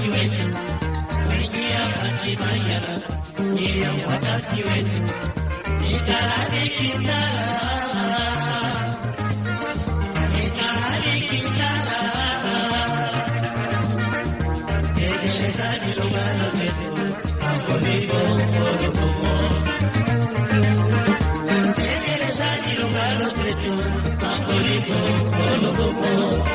wakati wetu, kuingia Batimanyara ndiyo wakati wetu, ikarani kitara, ikarani kitara, tekelezani lugalo letu, hapo ndipo Olugumo. Tekelezani lugalo letu, hapo ndipo Olugumo.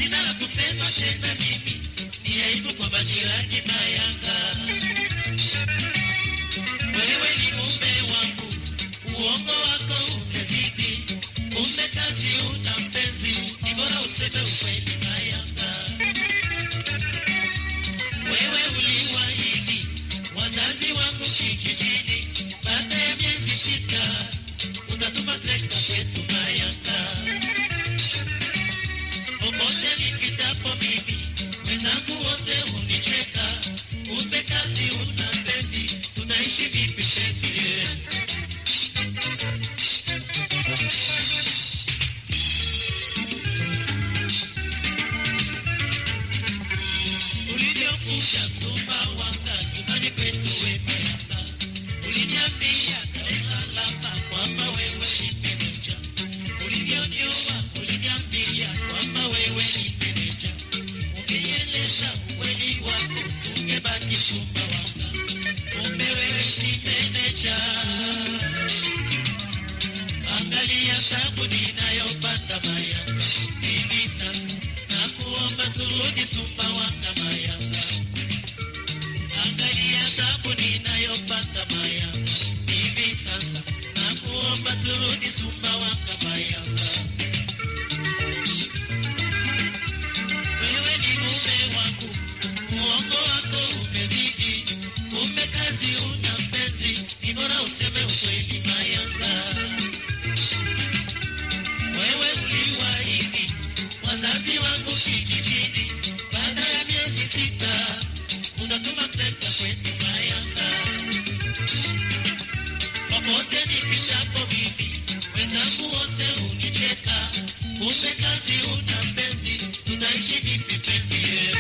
sina la kusema tena mimi, ni aibu kwa majirani na Yanga. Wewe ni mume wangu, uongo wako umezidi, kumbe kazi una mpenzi, ni bora useme ukweli na Yanga. Wewe uliwaahidi wazazi wangu kijijini, baada ya miezi sita utatuma trekta kwetu na Yanga. Popote nipitapo mimi, wenzangu wote hunicheka, kumbe kazi una mpenzi, tunaishi vipi penzi? Ulivyokuja Sumbawanga nyumbani kwetu Wemeyanga, uliniambia Dar es Salaam kwamba wewe ni meneja. Ulivyonioa uliniambia kwamba wewe ni meneja. Ungeeleza ukweli wako, tungebaki Sumbawanga, kumbe wewe si meneja. Angalia tabu ninayopata Mayanga hivi sasa, na kuomba turudi Sumbawanga Mayanga. Angalia tabu ninayopata Mayanga hivi sasa, na kuomba turudi Sumbawanga Mayanga. Wewe ni mume wangu, uongo wako umezidi, kumbe kazi una mpenzi, ni bora useme ukweli Mayanga. Wewe uliwaahidi wazazi wangu kijijini, baada ya miezi sita unatuma trekta kwetu Mayanga. Popote nipitapo mimi, wenzangu wote hunicheka, kumbe kazi una mpenzi, tutaishi vipi penzi?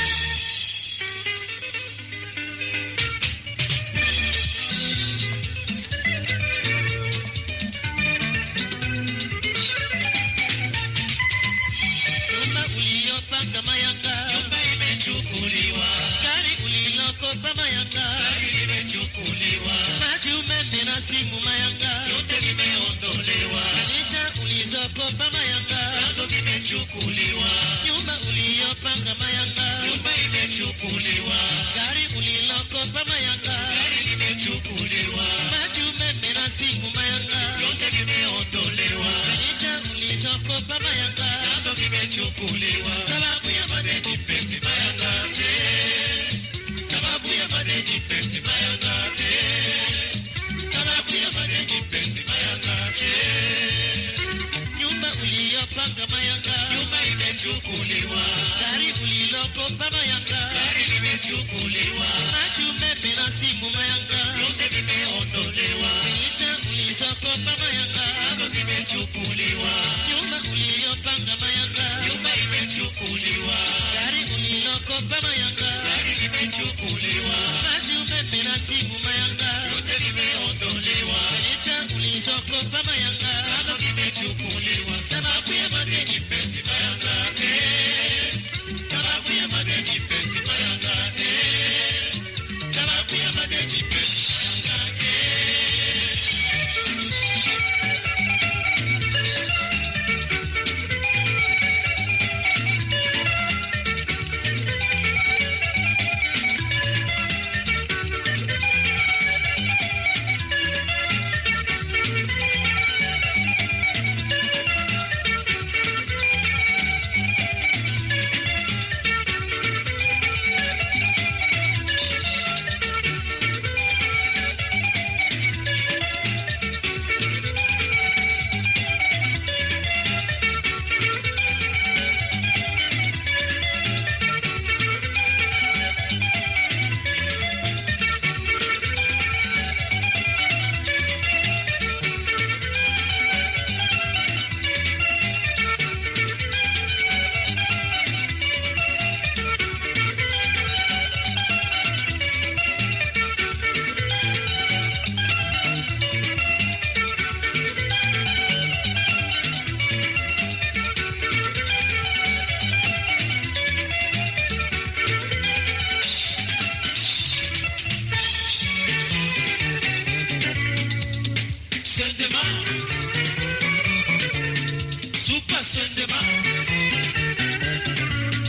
Nyumba uliyopanga Mayanga, nyumba imechukuliwa. Gari ulilokopa Mayanga, gari limechukuliwa. Maji, umeme na simu Mayanga, yote vimeondolewa. Fanicha ulizokopa Mayanga, nazo zimechukuliwa. Nyumba uliyopanga Mayanga, nyumba imechukuliwa. Gari ulilokopa Mayanga, gari limechukuliwa. Maji, umeme na simu Mayanga, yote vimeondolewa. Fanicha ulizokopa Mayanga, nazo zimechukuliwa. Sababu ya madeni penzi Mayanga, eh. Sababu ya madeni penzi Mayanga, eh. Sababu ya madeni penzi Mayanga, eh. Nyumba uliyopanga Mayanga, nyumba imechukuliwa. Gari ulilokopa Mayanga, gari limechukuliwa. Maji, umeme na simu Mayanga, yote vimeondolewa. Furniture ulizokopa Mayanga, nazo zimechukuliwa. Nyumba uliyopanga Mayanga, nyumba imechukuliwa. Gari ulilokopa Mayanga, gari limechukuliwa. Maji, umeme na simu Mayanga, yote vimeondolewa. Furniture ulizokopa Mayanga, nazo zimechukuliwa. Sababu ya madeni penzi Mayanga, eh. Sababu ya madeni penzi Mayanga, eh. Sababu ya madeni penzi Mayanga, eh. Sendema. Super Sendema.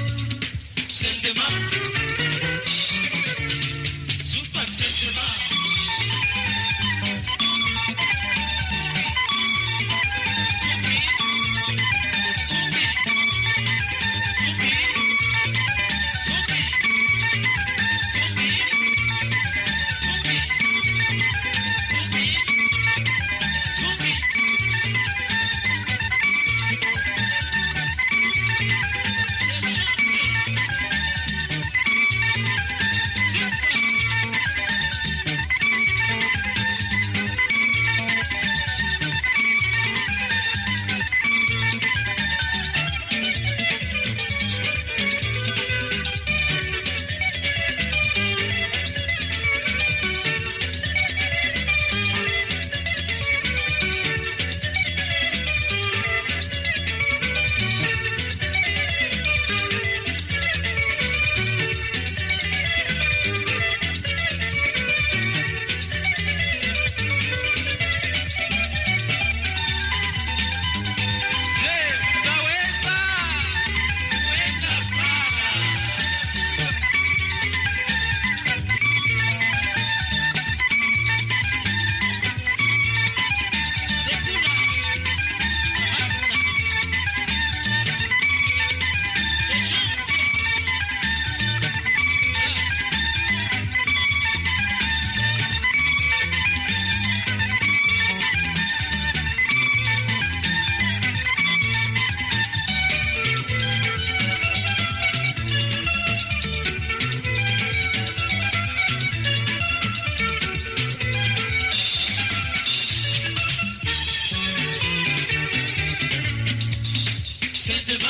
Sendema.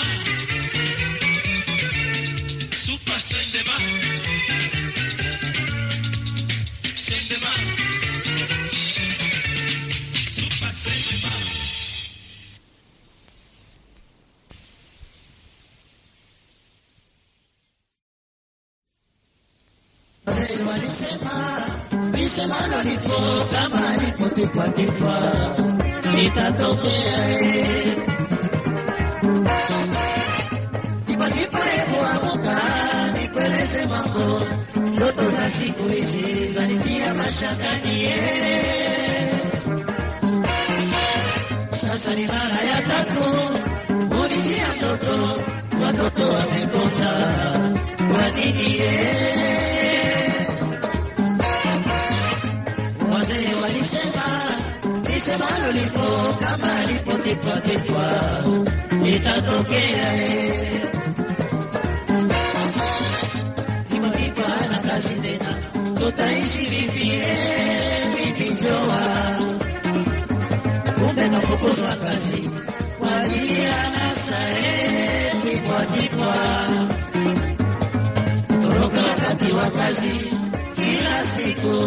Super Sendema. Sendema. Super Sendema. Lisemalo lipo kama lipotipwatipwa litatokea eh. Tipatipa hebu amuka nikueleze mambo ndoto za siku hizi zanitia mashakani eh. Sasa ni mara ya tatu unitia ndoto watoto wamekonda kwa nini eh? Wazee walisema lisemalo lipo kama lipotipwatipwa litatokea eh. Tipatipa hana kazi tena, tutaishi vipi eh, bibi Joa? Kumbe kafukuzwa kazi kwa ajili ya anasa eh, tipwatipwa toroka wakati wa kazi kila siku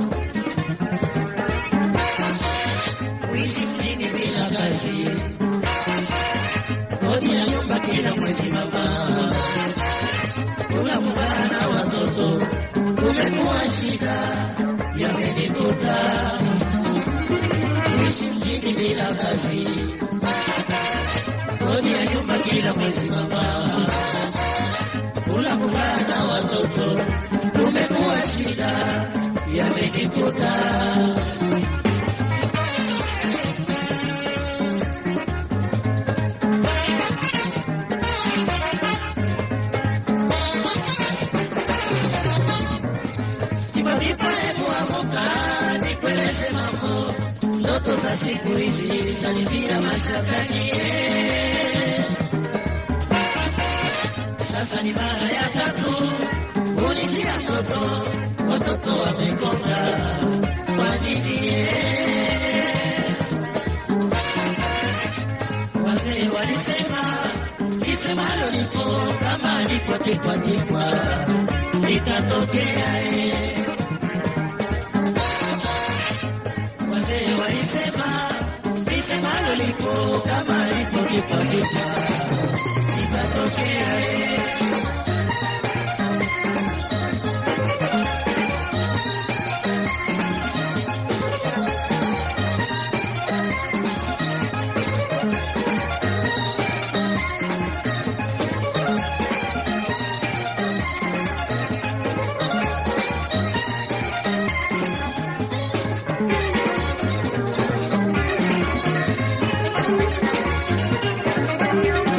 kuishi mjini bila kazi, kodi ya nyumba kila mwezi mama, kula kukaa na watoto kumekuwa shida, yamenikuta kuishi mjini bila kazi, kodi ya nyumba kila mwezi mama, kula kukaa na watoto kumekuwa shida, yamenikuta Kibadipa hebu amuka nikueleze mambo, ndoto za siku hizi zanitia mashakani eh. Sasa ni mara ya tatu unijia ndoto, watoto wamekonda kwa nini eh? Wazee walisema lisemalo lipo kama lipo tikwa tikwa litatokea eh. Wazee walisema lisemalo lipo kama lipo tikwa tikwa litatokea eh. Thank you.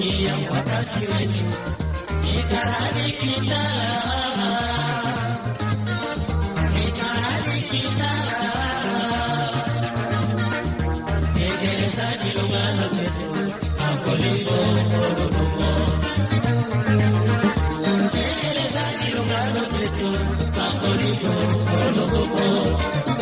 dunia wakati wetu ikahadi kitala ikahadi kitala tekelezaji lugano zetu makoliko korurumo tekelezaji lugano zetu makoliko korurumo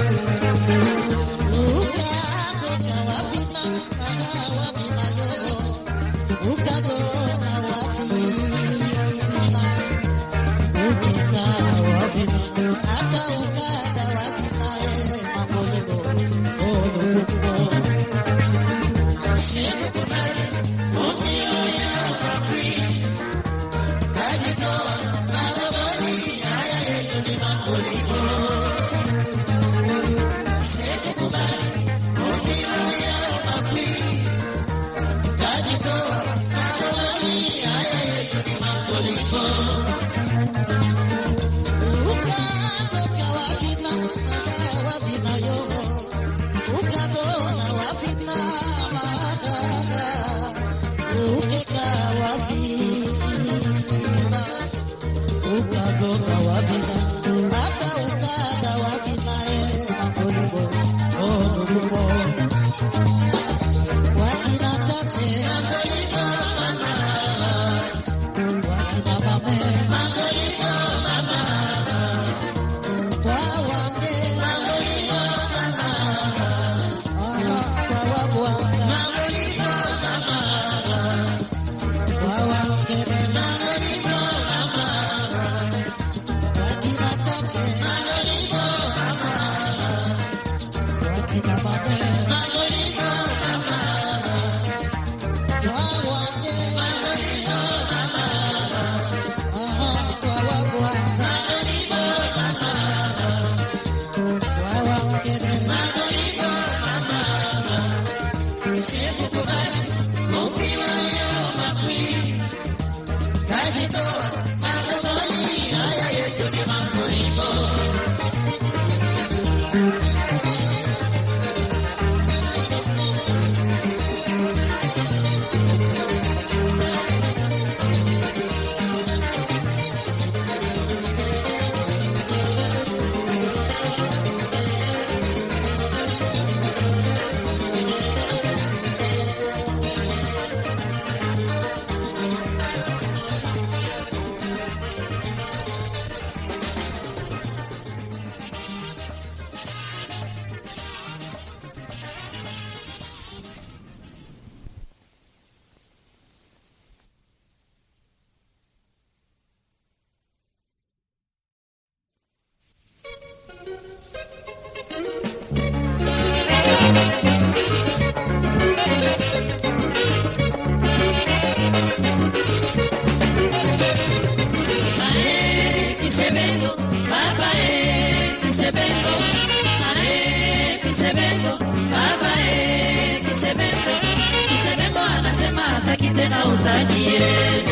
tena utajie.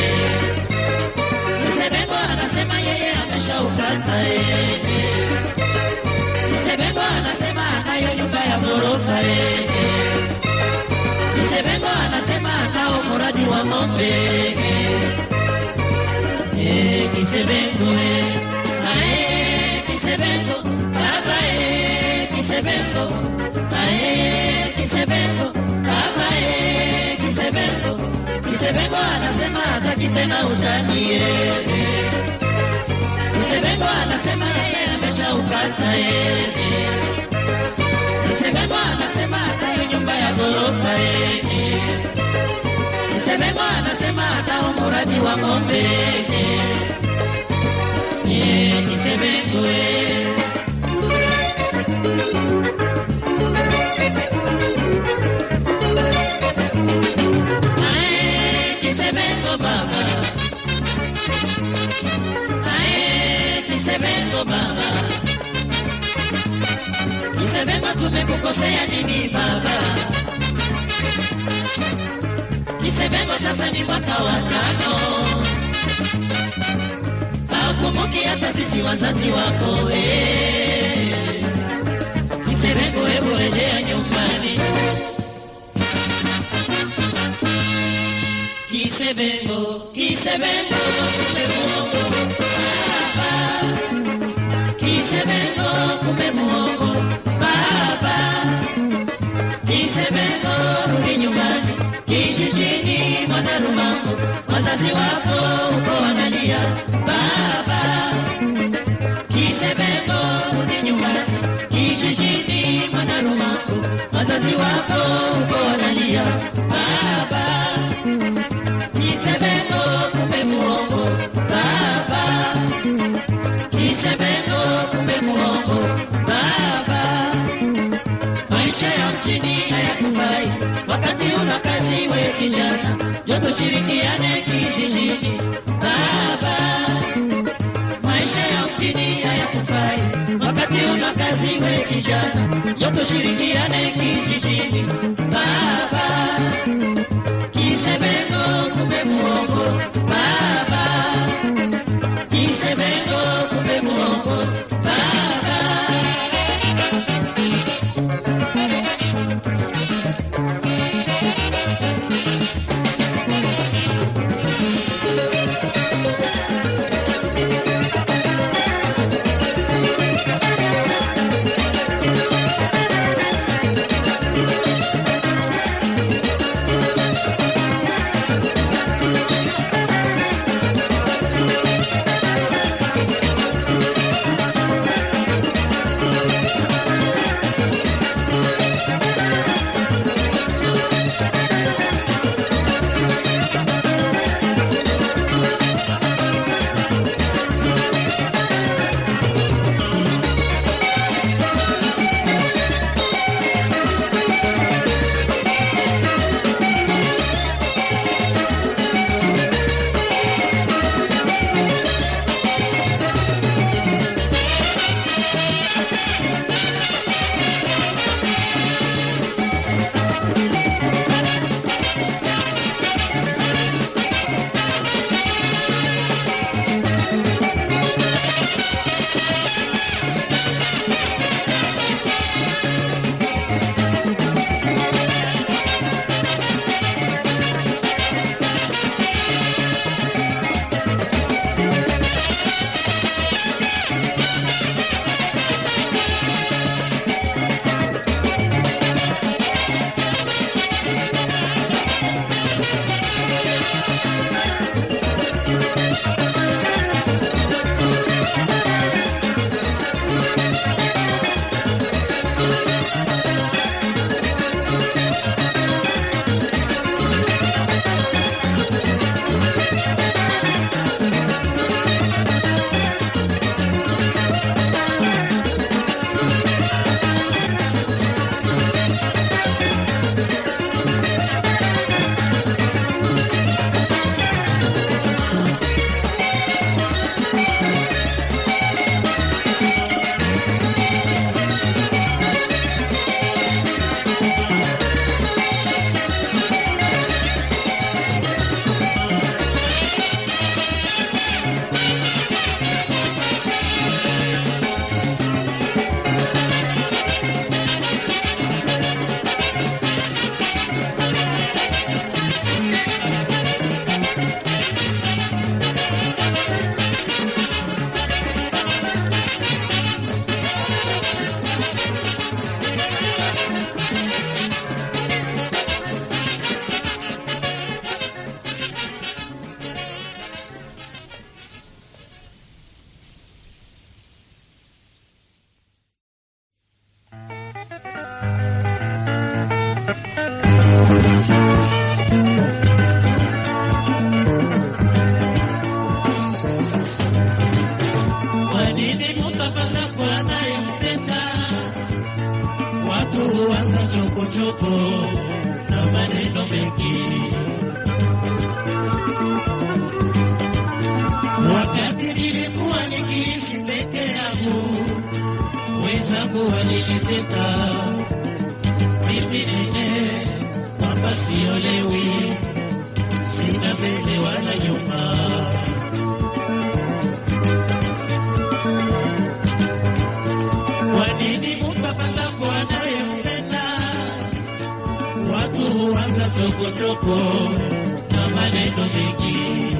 Msebengo anasema yeye ameshaukata yeye. Msebengo anasema anayo nyumba ya ghorofa yeye. Msebengo anasema anao mradi wa ng'ombe. Eh, Kisebengo eh. Ae, Kisebengo, baba eh, Kisebengo. Ae, Kisebengo, baba eh, Kisebengo. Kisebengo anasema hataki tena utani eh. Kisebengo anasema yeye ameshaupata eh. Kisebengo anasema atayo nyumba ya ghorofa eh. Kisebengo anasema atao mradi wa ng'ombe eh. Kisebengo eh. Ae, Kisebengo baba. Ae, Kisebengo baba. Kisebengo tumekukosea nini baba? Kisebengo sasa ni mwaka wa tano. Haukumbuki hata sisi wazazi wako eh. Kisebengo hebu rejea nyumbani. Kisebengo, kisebengo, kumbe muongo baba. Kisebengo, kumbe muongo baba. Kisebengo, rudi nyumbani, kijijini mwana Rumango, wazazi wako uko wanalia baba. Kisebengo, rudi nyumbani, kijijini mwana Rumango, wazazi wako uko wanalia baba. Kisebengo, kumbe muongo baba. Kisebengo, kumbe muongo baba. Maisha ya mjini hayakufai wakati una kazi, we kijana, njo tushirikiane kijijini baba. Maisha ya mjini hayakufai wakati una kazi, we kijana, njo tushirikiane kijijini baba. Kisebengo, kumbe muongo baba. Kisebengo, kumbe muongo baba. Kwa nini mtapanda kwa anayempenda? Watu huanza chokochoko na maneno mengi, wakati nilikuwa nikiishi peke yangu, wenzangu waliniteta mimi nene kwamba siolewi, sina mbele wala nyuma. Kwa nini mtapanda kwa anayempenda? Watu huanza chokochoko na maneno mengi.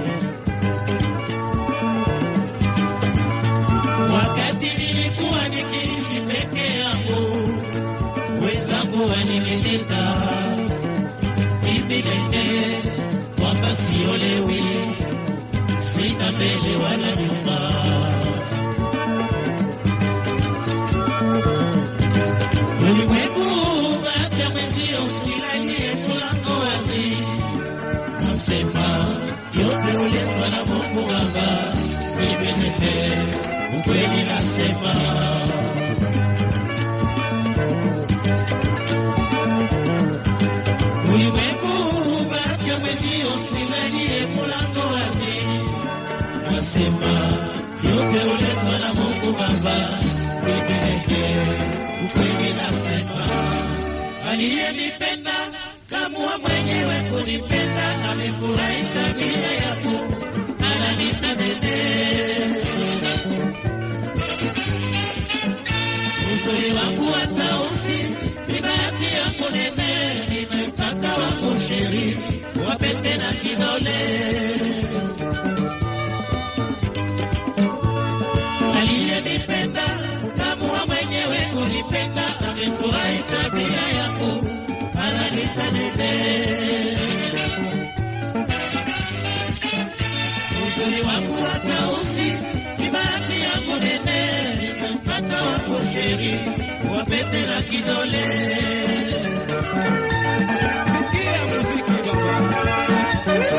Wakati nilikuwa nikiishi peke yangu, wenzangu walinilinda mimi nene kwamba siolewi, sina mbele wala nyuma. Ulimwengu hata mwenzio usilalie mlango wazi, nasema yote uletwa na Mungu Baba. Mimi nene ukweli nasema ulimwengu bado mwenzio usilalie mlango wazi, nasema yote uletwa na Mungu Baba. Nipeleke ukweli, nasema aliyenipenda kamua mwenyewe kunipenda, amefurahi tabia yangu, ananita dede uzuri wangu wa tausi ni bahati yangu nene, nimepata wangu sheri wapete na kidole. Aliyenipenda kamua mwenyewe kunipenda, amefurahi tabia yangu, ananita nene. Uzuri wangu wa tausi ni bahati yangu nene, nimempata wangu sheri wapete na kidole. Sikia muziki baba.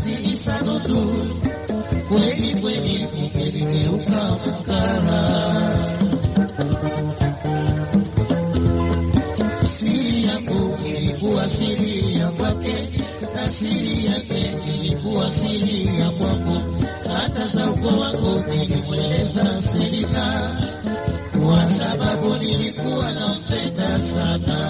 si sanudu, kweli kweli ungeligeuka mkara. Siri yangu ilikuwa siri ya kwake, na siri yake ilikuwa siri ya kwangu. Hata za ukoo wangu nilimweleza Selina, kwa sababu nilikuwa nampenda sana.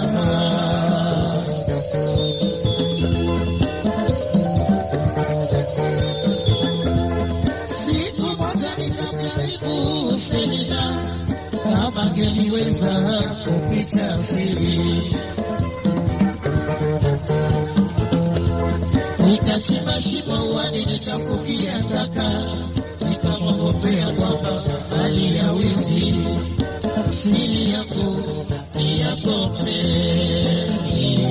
Siku moja nikamjaribu Selina kama angeliweza kuficha siri, nikachimba shimo uani, nikafukia taka, nikamwogopea kwamba hali ya wizi, siri yangu ni yako mpenzi.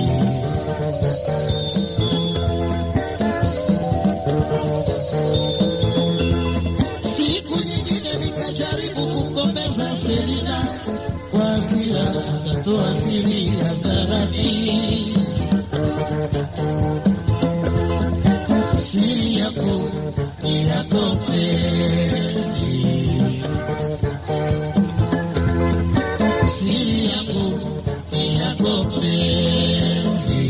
Siku nyingine nikajaribu kumgombeza Selina kwa hasira, akatoa siri hadharani. Siri yako ni yako mpenzi, siri yangu ni yako mpenzi.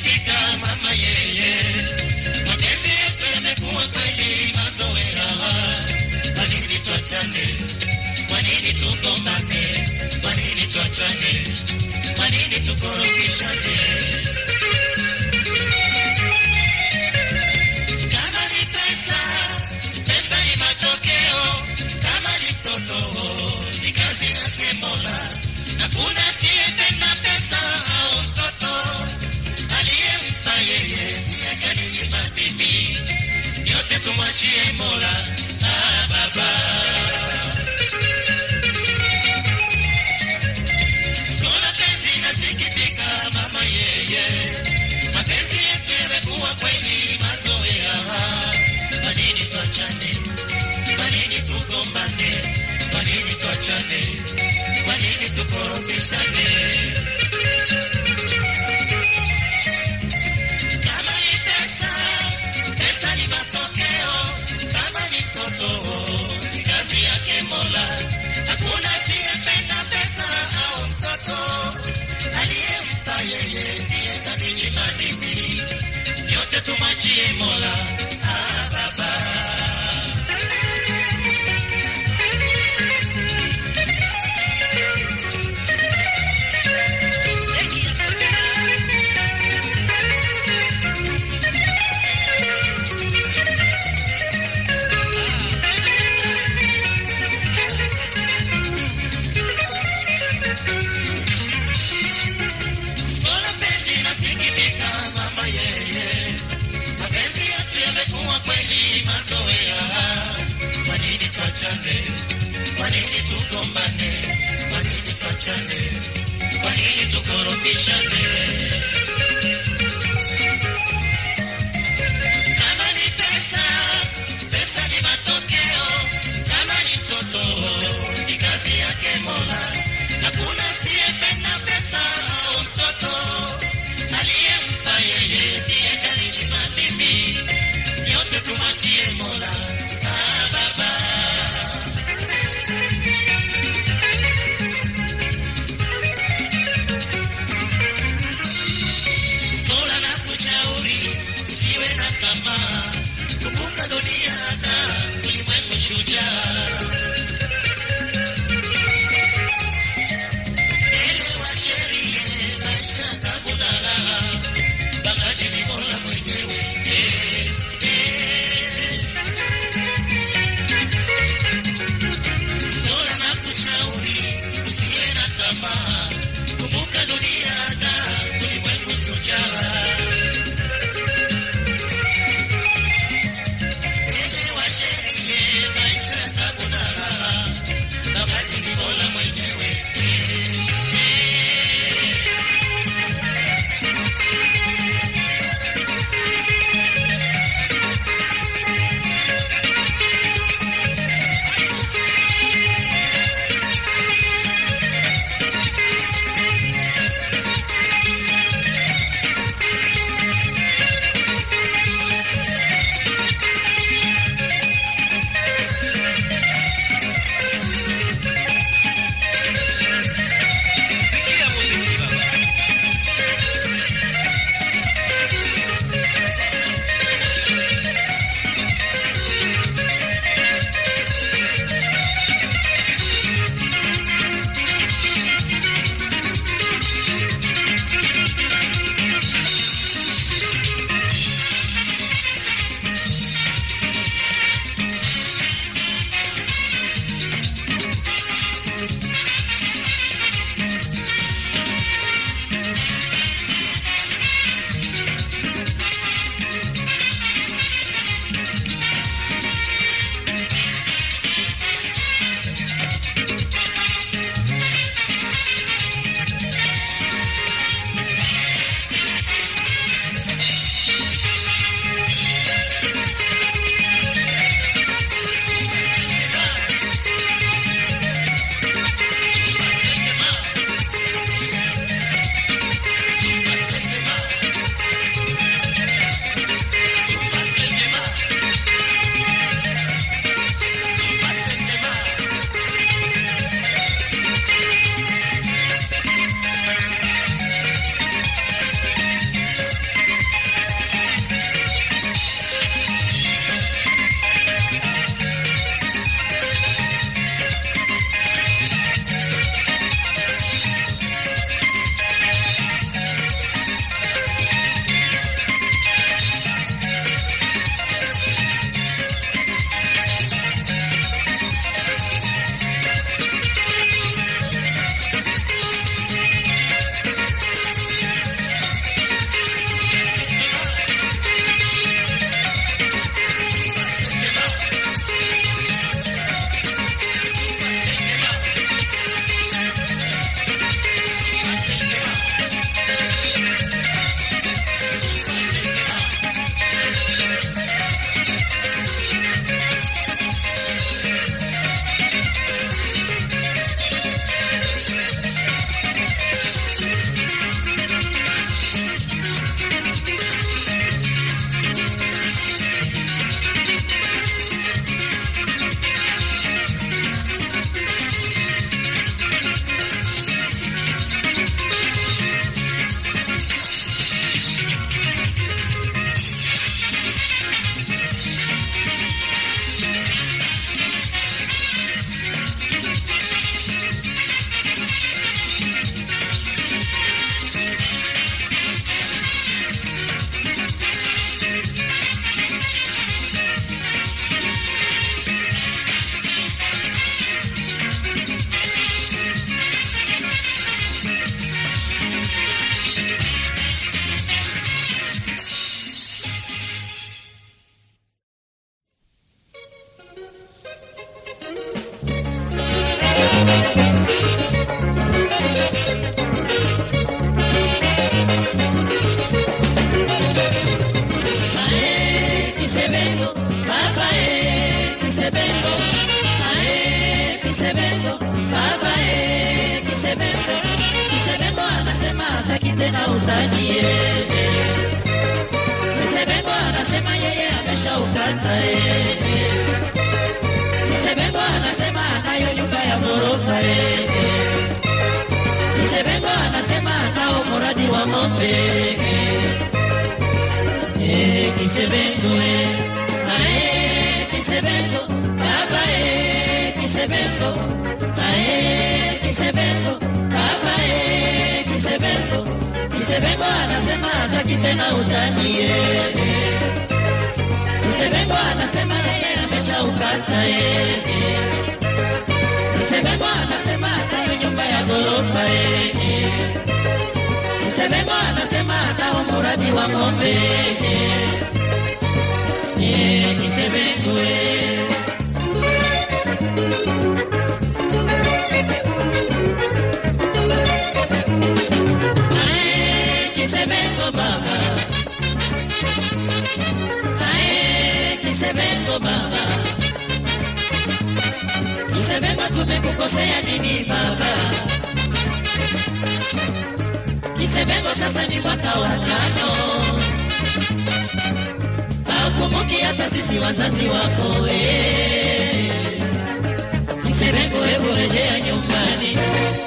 nasikitika mama yeye, mapenzi yetu yamekuwa kweli mazoea. Kwa nini tuachane? Kwa nini tugombane? Kwa nini tuachane? Kwa nini tukorofishane? Kama ni pesa, pesa ni matokeo. Kama ni mtoto, ni kazi yake Mola. Hakuna asiyependa pesa au mtoto, aliyempa yeye ndiye kaninyima mimi. Yote tumwachie Mola. Ah, baba Skola penzi nasikitika mama yeye, mapenzi yetu yamekuwa kweli mazoea. Kwa nini tuachane? Kwa nini tugombane? Kwa nini tuachane? Kwa nini tukorofishane? Kama ni pesa, pesa ni matokeo. Kama ni mtoto, ni kazi yake Mola. Hakuna asiyependa pesa au mtoto, aliyempa yeye ndiye kaninyima mimi. Yote tumwachie Mola. Ah, baba. Skola penzi nasikitika mama yeye, mapenzi yetu yamekuwa kweli mazoea. Kwa nini tuachane? Kwa nini tugombane? Kwa nini tuachane? Kwa nini tukorofishane? Kama ni pesa, pesa ni matokeo. Kama ni mtoto, ni kazi yake Mola. Hakuna asiyependa pesa au mtoto, aliyempa yeye ndiye kaninyima mimi. Yote tumwachie Mola. Ah, baba. Skola na kushauri usiwe na tamaa, kumbuka dunia na ulimwengu shujaa. Elewa sheria, maisha tabu na raha, bagaji ni Mola mwenyewe. Eh, eh. Skola na kushauri usiwe na tamaa, kumbuka dunia na ulimwengu shujaa. Elewa tena utanie. Msebengo anasema yeye ameshaukata eh. Msebengo anasema anayo nyumba ya ghorofa eh. Msebengo anasema anao mradi wa ng'ombe eh. Kisebengo eh. Ae, Kisebengo baba eh. Kisebengo Ae, Kisebengo baba eh. Kisebengo Kisebengo anasema hataki tena utani eh. Kisebengo anasema yeye ameshaukata eh. Kisebengo anasema anayo nyumba ya ghorofa eh. Kisebengo anasema anao mradi wa ng'ombe eh. Eh, Kisebengo eh. Ae, Kisebengo baba Ae, Kisebengo baba Kisebengo tumekukosea nini baba Kisebengo sasa ni mwaka wa tano Haukumbuki hata sisi wazazi wako eh. Kisebengo hebu rejea nyumbani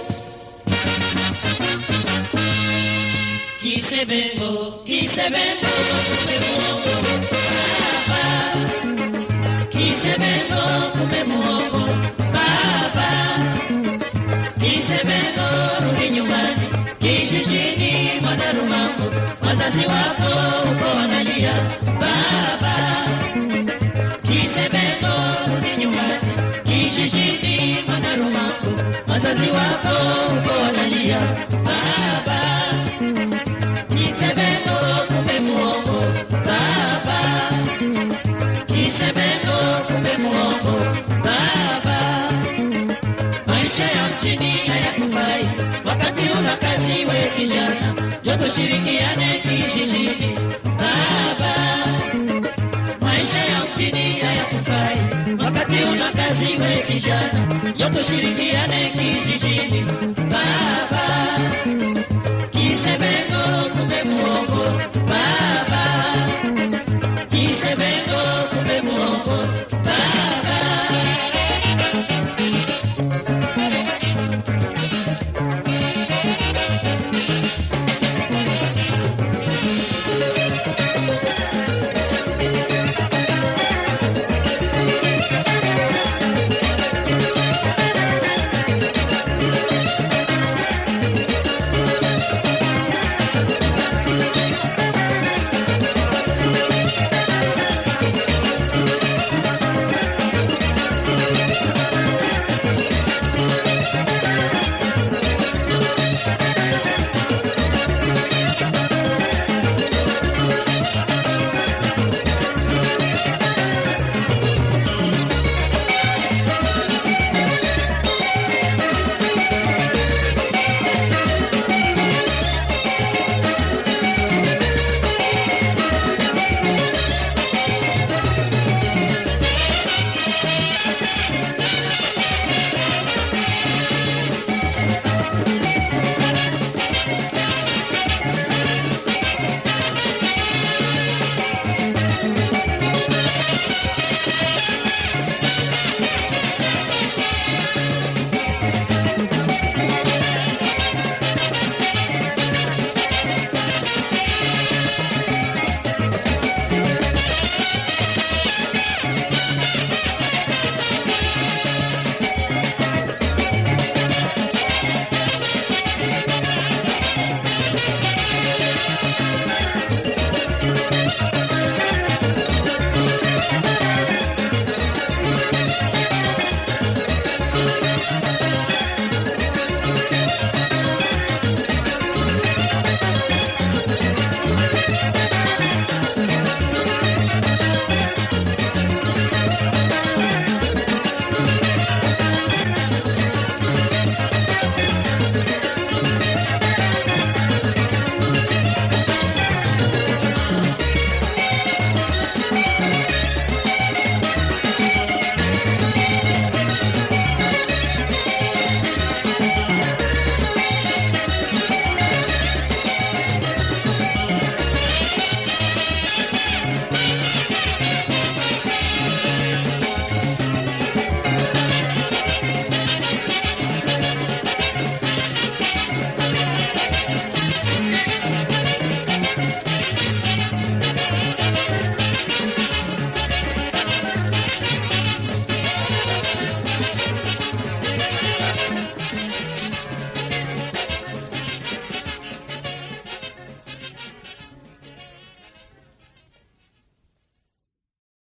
Kisebengo, Kisebengo, kumbe muongo baba. Kisebengo, kumbe muongo baba. Kisebengo, rudi nyumbani kijijini mwana Rumango, wazazi wako uko wanalia baba. Kisebengo, rudi nyumbani kijijini mwana Rumango, wazazi wako uko wanalia baba. Kisebengo kumbe muongo baba, Kisebengo kumbe muongo baba. Maisha ya mjini hayakufai wakati una kazi we kijana, jo tushirikiane kijijini baba. Maisha ya mjini hayakufai wakati una kazi we kijana, jo tushirikiane kijijini baba.